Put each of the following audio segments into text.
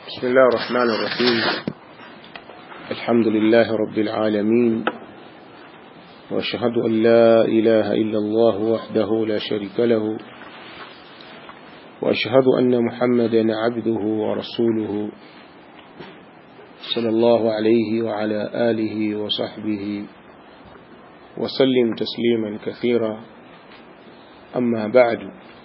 بسم الله الرحمن الرحيم الحمد لله رب العالمين وأشهد أن لا إله إلا الله وحده لا شريك له وأشهد أن محمدا عبده ورسوله صلى الله عليه وعلى آله وصحبه وسلم تسليما كثيرا أما بعد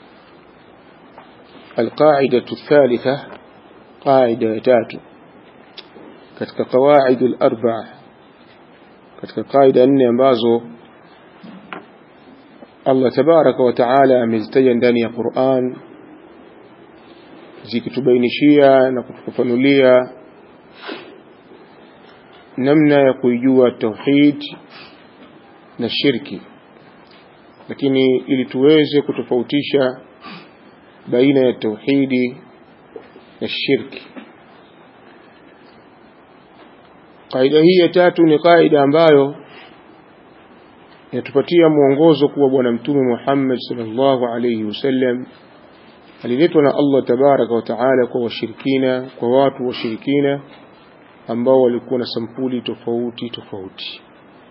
القاعدة الثالثة قاعدة تاتو katika qawaid al-arba katika qaida nne ambazo Allah tabaraka wa taala amezitaja ndani ya Qur'an zikitubainishia na kutufafanulia namna ya kuijua tauhid na shirki lakini ili tuweze kutofautisha baina ya tauhidi na shirki Kaida hii ya tatu ni kaida ambayo inatupatia mwongozo kuwa bwana mtume Muhammad sallallahu alayhi wasallam aliletwa na Allah tabaraka wa taala kwa washirikina kwa watu washirikina ambao walikuwa na sampuli tofauti tofauti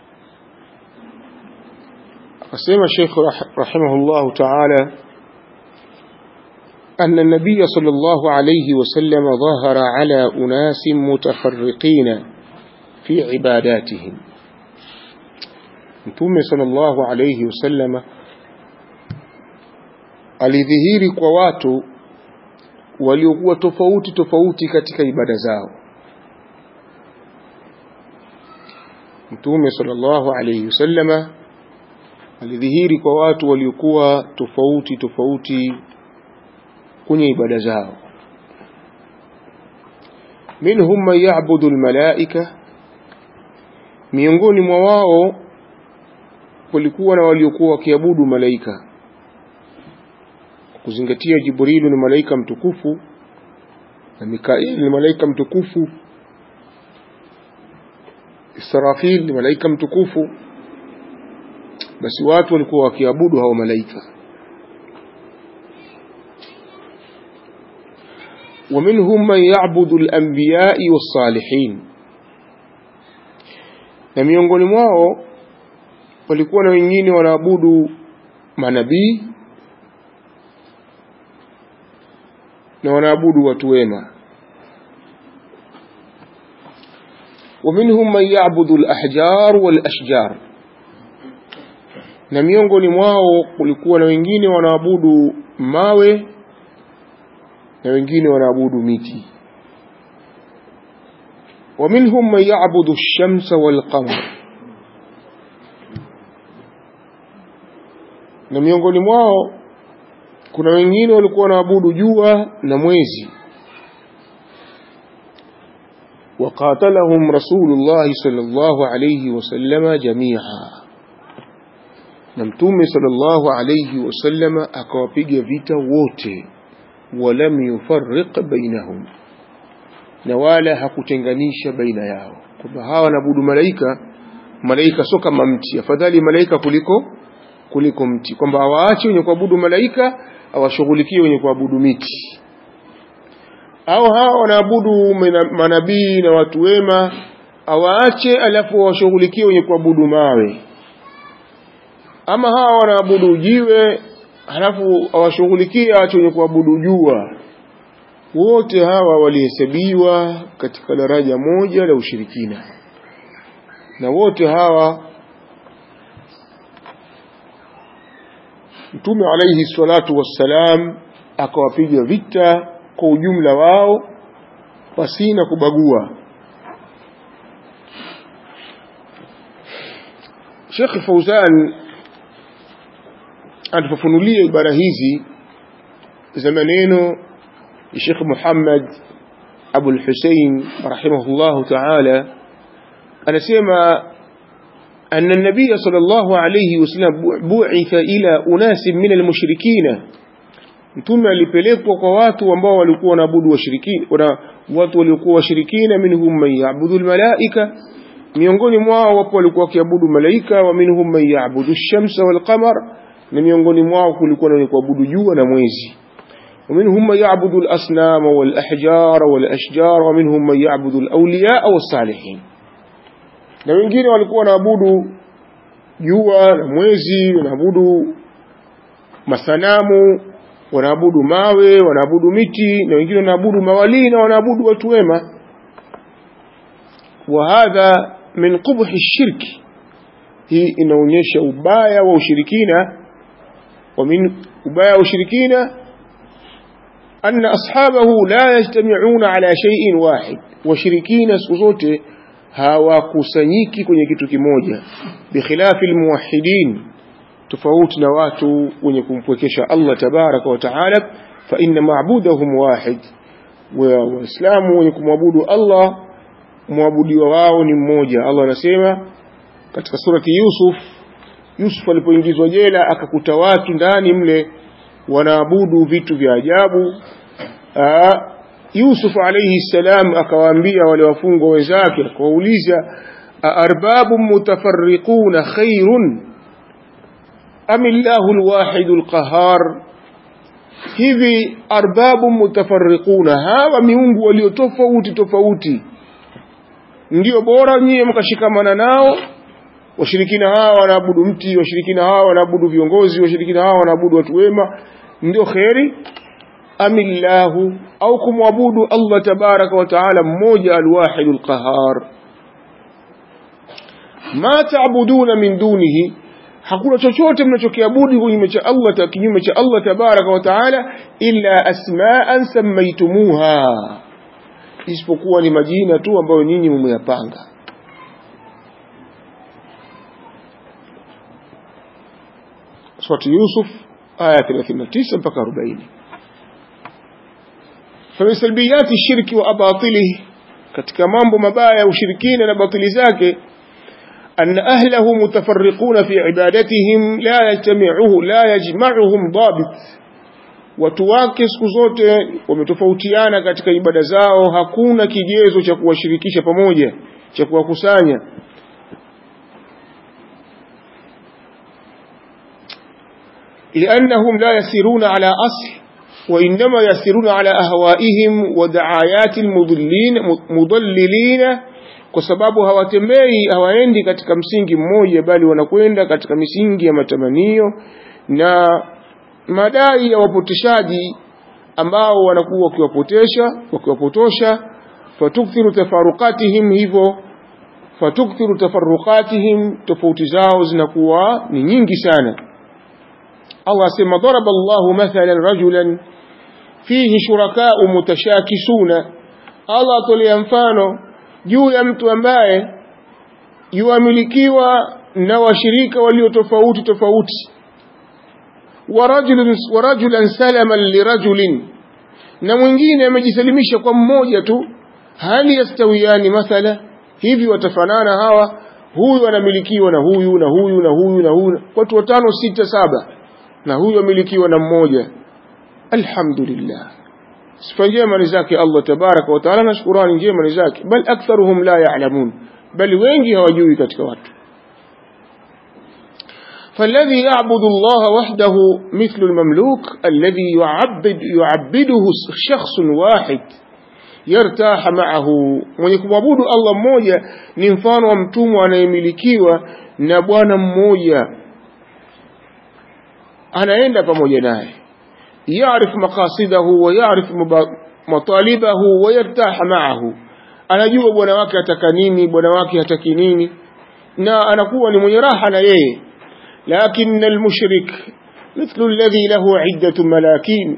akasema Sheikh rahimahullah taala أن النبي صلى الله عليه وسلم ظهر على أناس متفرقين في عباداتهم Mtume sallallahu alayhi wasallama alidhihiri kwa watu waliokuwa tofauti tofauti katika ibada zao. Mtume sallallahu alayhi wasallama alidhihiri kwa watu waliokuwa tofauti tofauti kwenye ibada zao. Minhum man ya'budu al-malaika miongoni mwa wao kulikuwa na waliokuwa wakiabudu malaika kuzingatia Jibrilu ni malaika mtukufu na Mikaeli ni malaika mtukufu Israfil ni malaika mtukufu basi watu walikuwa wakiabudu hao malaika ومنهم من يعبد الأنبياء والصالحين na miongoni mwao walikuwa na wengine wanaabudu manabii na wanaabudu watu wema ومنهم من يعبد الأحجار والأشجار na miongoni mwao kulikuwa na wengine wanaabudu mawe na wengine wanaabudu miti ومنهم من يعبد الشمس والقمر na miongoni mwao kuna wengine walikuwa wanaabudu jua na mwezi وقاتلهم رسول الله صلى الله عليه وسلم جميعا na mtume sallallahu alayhi wasallam akawapiga vita wote walam yufarriq bainahum na wala hakutenganisha baina yao kwamba hawa wanaabudu malaika malaika sio kama mti afadhali malaika kuliko kuliko mti kwamba hawaache wenye kuabudu malaika awashughulikie wenye kuabudu miti au hawa wanaabudu manabii na watu wema awaache alafu washughulikie wenye kuabudu mawe ama hawa wanaabudu jiwe halafu awashughulikie ache wenye kuabudu jua wote hawa walihesabiwa katika daraja moja la ushirikina na wote hawa Mtume alayhi salatu wassalam akawapiga vita kwa ujumla wao pasina kubagua Sheikh Fauzan atufafunulia ibara hizi za maneno الشيخ محمد أبو الحسين رحمه الله تعالى أنا سيما أن النبي صلى الله عليه وسلم بعث إلى أناس من المشركين mtume alipelekwa kwa watu ambao walikuwa wanaabudu washirikina na watu waliokuwa washirikina minhum man yaabudu almalaika miongoni mwao wapo walikuwa wakiabudu malaika wa minhum man yaabudu ash-shamsa wal qamar na miongoni mwao kulikuwa na kuabudu jua na mwezi ومنهم من يعبد الأصنام والأحجار والأشجار ومنهم من يعبد الأولياء والصالحين na wengine walikuwa wanaabudu jua na mwezi wanaabudu masanamu wanaabudu mawe wanaabudu miti na wengine wanaabudu mawalii na wanaabudu watu wema wa hadha min qubhi shirki hii inaonyesha ubaya wa ushirikina wa min ubaya wa ushirikina أن أصحابه لا يجتمعون على شيء واحد وشركين سوزوته hawakusanyiki kwenye kitu kimoja bikhilafi almuwahhidin tofauti na watu wenye kumpwekesha Allah tabaraka wa taala fa inna ma'budahum wahid wa waislamu wenye kumwabudu Allah mwabudiwa wao ni mmoja Allah anasema katika surati Yusuf Yusuf alipoingizwa jela akakuta watu ndani mle wanaabudu vitu vya ajabu Aa, Yusuf alayhi salam akawaambia wale wafungwa wenzake akawauliza aarbabu mutafarriquna khairun am illahu alwahid alqahar hivi arbabu mutafarriquna hawa miungu walio tofauti tofauti ndio bora nyie mkashikamana nao washirikina hawa wanaabudu mti washirikina hawa wanaabudu viongozi washirikina hawa wanaabudu watu wema ndio kheri amillahu au kumwabudu Allah tabaraka wa taala mmoja alwahidul qahar ma taabuduna min dunihi hakuna chochote mnachokiabudu kinyume cha Allah kinyume cha Allah tabaraka wa taala illa asma'an sammaytumuha isipokuwa ni majina tu ambayo nyinyi mmeyapanga Surati Yusuf aya 39 mpaka 40 فمن سلبيات الشرك وأباطله katika mambo mabaya ya ushirikina na batili zake أن أهله متفرقون في عبادتهم لا يجتمعه لا يجمعهم ضابط watu wake siku zote wametofautiana katika ibada zao hakuna kigezo cha kuwashirikisha pamoja cha kuwakusanya لأنهم لا يسيرون على أصل وإنما يسيرون على أهوائهم ودعايات المضلين مضللين kwa sababu hawatembei hawaendi katika msingi mmoja bali wanakwenda katika misingi ya matamanio na madai ya wapoteshaji ambao wanakuwa wakiwapotesha wakiwapotosha fatukthiru tafarukatihim hivyo fatukthiru tafarukatihim tofauti zao zinakuwa ni nyingi sana Allah asema daraba Allahu mathalan rajulan fihi shurakau mutashakisuna Allah atolea mfano juu ya mtu ambaye yuamilikiwa na washirika walio tofauti tofauti ورجل ورجلا سلما لرجل na mwingine amejisalimisha kwa mmoja tu hali yastawiani mathala hivi watafanana hawa huyu anamilikiwa na huyu na huyu na huyu na huyu watu watano sita saba na huyu amilikiwa na mmoja alhamdulillah sifa njema ni zake Allah tabaraka wa taala na shukurani njema ni zake bal aktharuhum la ya'lamun bali wengi hawajui katika watu فالذي يعبد الله وحده مثل المملوك الذي يعبد يعبده شخص واحد يرتاح معه mwenye kumwabudu Allah mmoja ni mfano wa mtumwa anayemilikiwa na bwana mmoja anaenda pamoja naye يعرف مقاصده ويعرف مطالبه ويرتاح معه anajua bwana wake ataka nini bwana wake hataki nini na anakuwa ni mwenye raha na yeye لكن المشرك مثل الذي له عدة ملاكين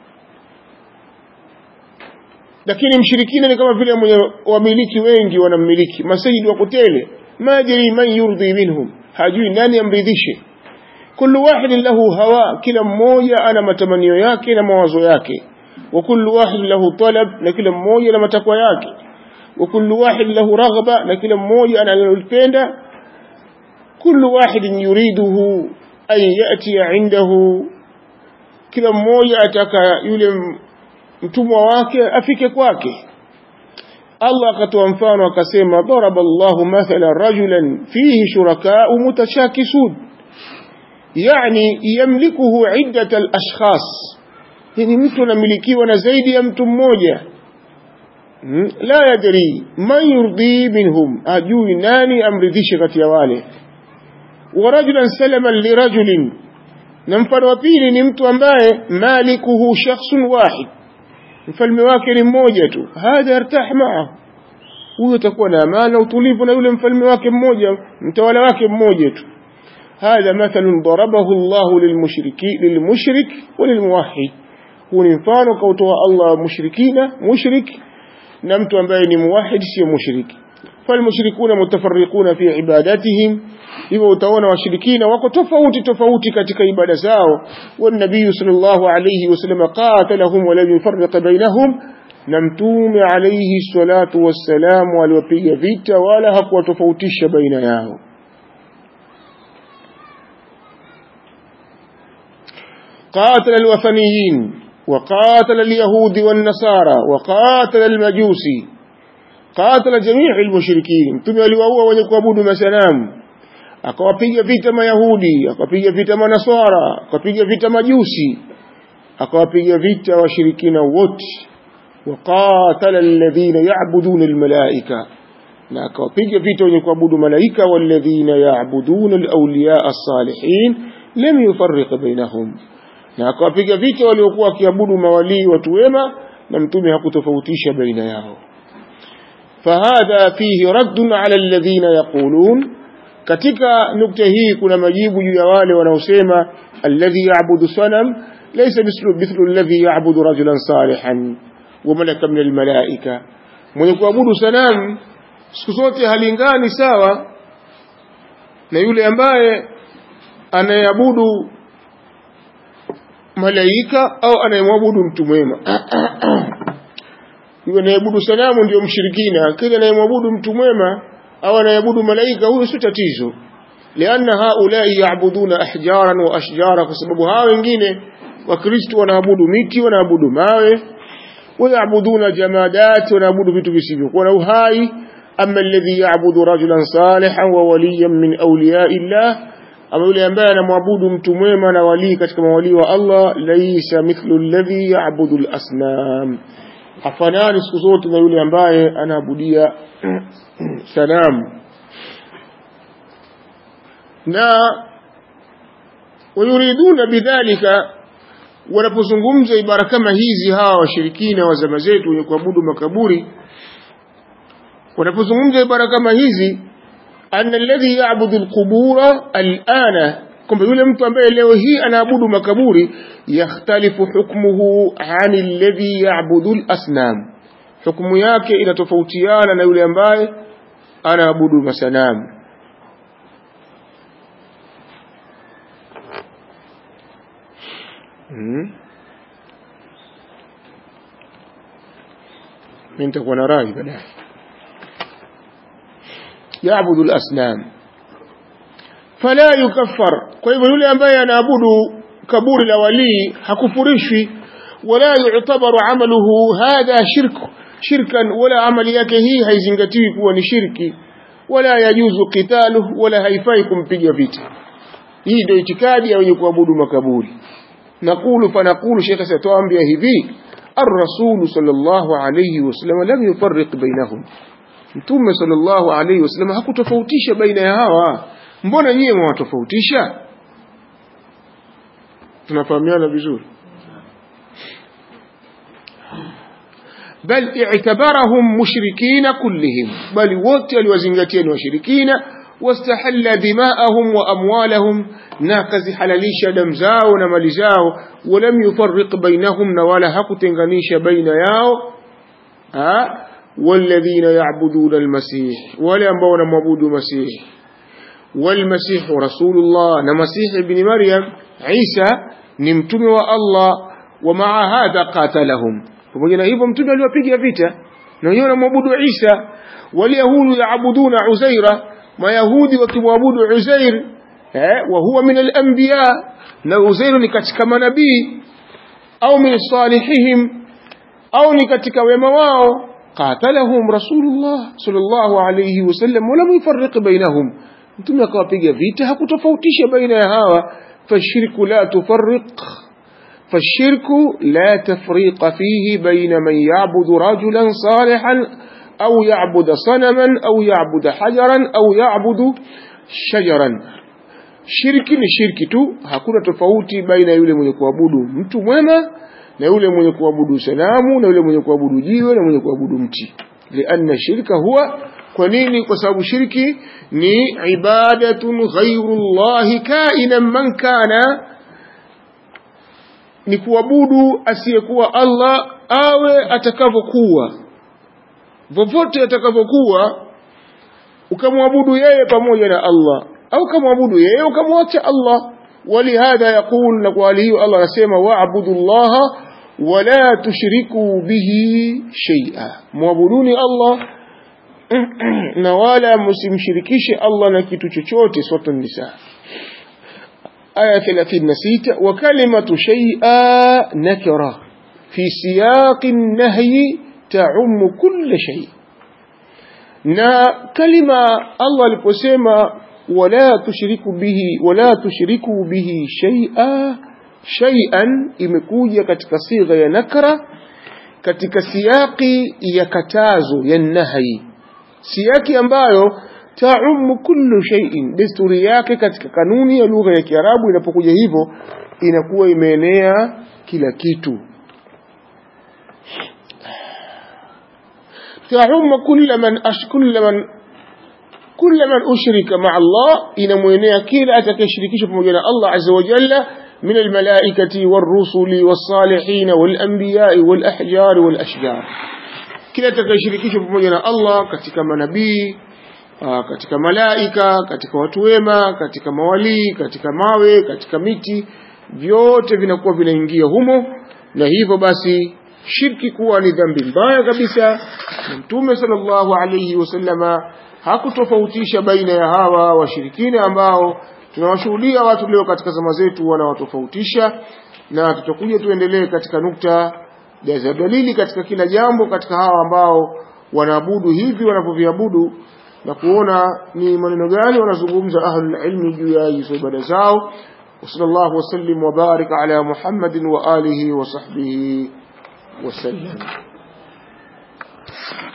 lakini mshirikina ni kama vile wamiliki wengi wanamiliki masajidi wa kutele majri man yurdhi minhum hajui nani amridhishe kullu wahidin lahu hawa kila mmoja ana matamanio yake na mawazo yake wa kullu wahidin lahu talab na kila mmoja na matakwa yake wa kullu wahidin lahu raghba na kila mmoja analolipenda كل واحد يريده أن يأتي عنده kila mmoja ataka yule mtumwa wake afike kwake Allah akatoa mfano akasema daraba Allahu mathala rajulan fihi shurakau mutashakisun yani yamlikuhu iddat al-ashkhas yani mtu anamilikiwa na zaidi ya mtu mmoja hmm? la yadri man yurdi minhum ajui nani amridhishe kati ya wale wa rajulan salaman lirajulin na mfano wa pili ni mtu ambaye malikuhu shakhsun wahid mfalme wake ni mmoja tu hadha yartah maahu huyo atakuwa na amana utulivu na yule mfalme wake mmoja mtawala wake mmoja tu هذا مثل ضربه الله للمشركي للمشرك وللموحد هو mfano kautoa Allah mushrikina mushrik na mtu ambaye ni muwahid sio mushriki falmushrikuna mutafarriquna fi ibadatihim hivyo utaona washirikina wako tofauti tofauti katika ibada zao والنبي صلى الله عليه وسلم قاتلهم ولم يفرق بينهم na mtume alayhi salatu wassalam aliwapiga vita wala hakuwatofautisha baina yao قاتل الوثنيين وقاتل اليهود والنصارى وقاتل المجوسي قاتل جميع المشركين mtume aliwaua wenye kuabudu masanamu akawapiga vita mayahudi akawapiga vita manaswara akawapiga vita majusi akawapiga vita washirikina wote وقاتل الذين يعبدون الملائكة na akawapiga vita wenye kuabudu malaika walladhina yaabuduna alawliya as-salihin lam yufarriq bainahum na akawapiga vita waliokuwa wakiabudu mawalii watu wema na mtume hakutofautisha baina yao fahadha fihi raddun ala alladhina yaqulun katika nukta hii kuna majibu juu ya wale wanaosema alladhi ya'budu sanam laysa mithlu mithlu alladhi ya'budu rajulan salihan wa malaka min almalaika mwenye kuabudu sanamu siku zote halingani sawa na yule ambaye anayeabudu malaika au anayemwabudu mtu mwema yule anayeabudu sanamu ndio mshirikina kile anayemwabudu mtu mwema au anayeabudu malaika huyo si tatizo lianna haulai yaabuduna ahjaran wa ashjara kwa sababu hawa wengine wakristo wanaabudu miti wanaabudu mawe ويعبدون جمادات ونعبد vitu visivyokuwa na uhai ama alladhi ya'budu rajulan salihan wa waliyan min awliya'i Allah ama yule ambaye anamwabudu mtu mwema na wali katika mawali wa Allah laysa mithlu alladhi ya'budu al-asnam hafanani siku zote na yule ambaye anaabudia sanamu na wayuriduna bidhalika wanapozungumza ibara kama hizi hawa washirikina wa zama zetu wenye kuabudu makaburi wanapozungumza ibara kama hizi anna alladhi ya'budu alqubura al'ana kwamba yule mtu ambaye leo hii anaabudu makaburi yakhtalifu hukmuhu ani alladhi ya'budu al-asnam hukumu yake inatofautiana na yule ambaye anaabudu masanamu hmm. mimi nitakuwa na rai baadaye yaabudu al-asnam fala yukaffar kwa hivyo yule ambaye anaabudu kaburi la walii hakufurishwi wala yu'tabaru amaluhu hadha shirku shirkan wala amali yake hii haizingatiwi kuwa ni shirki wala yajuzu qitaluhu wala haifai kumpiga vita hii ndio itikadi ya wenye kuabudu makaburi نقول فنقول شيخ ستوامبيا هذي الرسول صلى الله عليه وسلم لم يفرق بينهم mtume sallallahu alaihi wasallam hakutofautisha baina ya hawa mbona nyie mwatofautisha tunafahamiana vizuri bal i'tabarahum mushrikina kullihim bali wote aliwazingatia ni washirikina wastahalla dima'ahum wa amwalahum na kazihalalisha damu zao na mali zao walam yufarriq bainahum na wala hakutenganisha baina yao والذين يعبدون المسيح ولا ambao معبود مسيح والمسيح رسول الله نمسيح ابن مريم عيسى ni mtume wa Allah ومع هذا قاتلهم pamoja na hivyo mtume aliwapiga vita na wenyewe wanamwabudu Isa waliyahudi yaabuduna Uzaira mayahudi wakimwabudu Uzair eh wa huwa min al-anbiya na Uzair ni katika manabii au min salihihim au ni katika wema wao qatalahum rasulullah sallallahu alayhi wasallam wala yufarriq bainahum mtume akawapiga vita hakutofautisha baina ya hawa fashirku la tufarriq فالشرك لا تفريق فيه بين من يعبد رجلا صالحا أو يعبد صنما أو يعبد حجرا أو يعبد شجرا shirki ni shirki tu hakuna tofauti baina yule mwenye kuabudu mtu mwema na yule mwenye kuabudu sanamu na yule mwenye kuabudu jiwe na mwenye kuabudu mti lianna shirka huwa kwa nini kwa sababu shirki ni ibadatun ghairu llahi kainan man kana ni kuabudu asiyekuwa Allah awe atakavyokuwa vovote atakavyokuwa ukamwabudu yeye pamoja na Allah au kamwabudu yeye ukamwacha Allah ولهذا يقول نقواله الله نسيما واعبدوا الله ولا تشركوا به شيئا معبدوني الله na wala msimshirikishe Allah na kitu chochote sura nisa aya 36 wa kalimatu shay'a nakira fi siyaqi an-nahyi ta'um kull shay na kalima Allah aliposema wala tushiriku bihi wala tushiriku bihi shay'a shay'an imekuja katika sigha ya nakra katika siyaqi ya katazo ya nahyi siyaki ambayo taumu kullu shay'in desturi yake katika kanuni ya lugha ya Kiarabu inapokuja hivyo inakuwa imeenea kila kitu taumu kullu man ashkull man كل من أشرك مع الله إن مينيا كلا أتكشركش بمجانا الله عز وجل من الملائكة والرسل والصالحين والأنبياء والأحجار والأشجار كلا أتكشركش بمجانا الله كتك منبي katika malaika katika watu wema katika mawalii katika mawe katika miti vyote vinakuwa vinaingia humo na hivyo basi shirki kuwa ni dhambi mbaya kabisa na mtume sallallahu alayhi wasallama hakutofautisha baina ya hawa washirikina ambao tunawashuhudia watu leo katika zama zetu wanawatofautisha na tutakuja tuendelee katika nukta za dalili katika kila jambo katika hawa ambao wanaabudu hivi wanavyoviabudu na kuona ni maneno gani wanazungumza ahlul ilmi juu ya hizo ibada zao وصلى الله وسلم وبارك على محمد وآله وصحبه وسلم